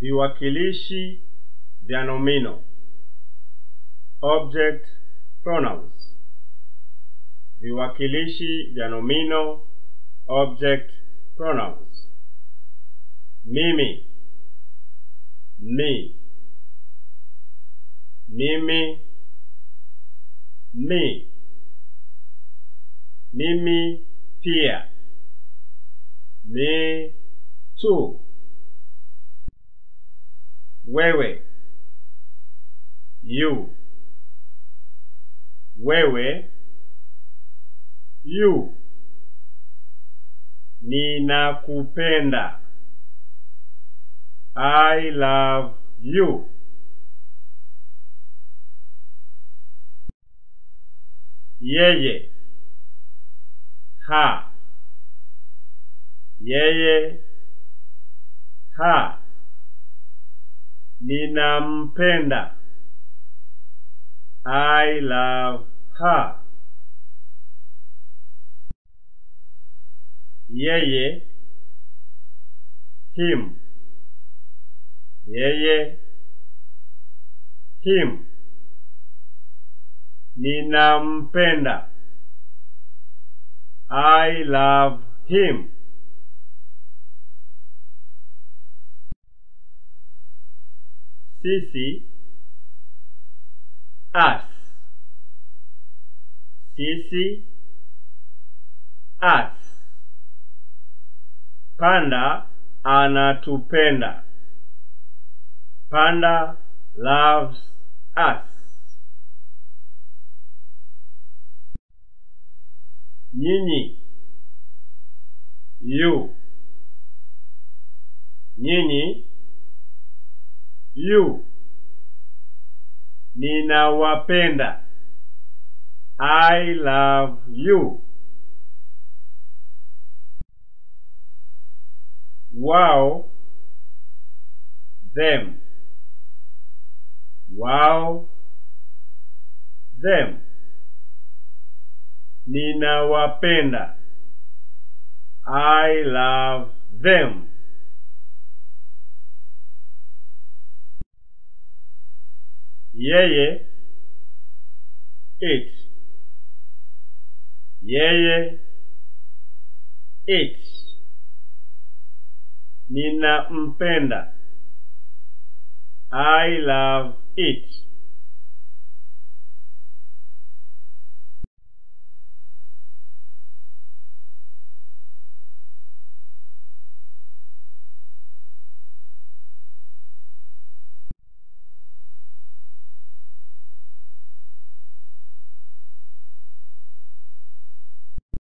viwakilishi vya nomino object pronouns viwakilishi vya nomino object pronouns mimi me mimi me mimi pia me too wewe you wewe you ninakupenda i love you yeye ha yeye ha ninampenda i love her yeye him yeye him ninampenda i love him sisi us sisi us panda anatupenda panda loves us nyinyi you nyinyi you ninawapenda i love you wao them wao them ninawapenda i love them yeye it yeye it ninampenda i love it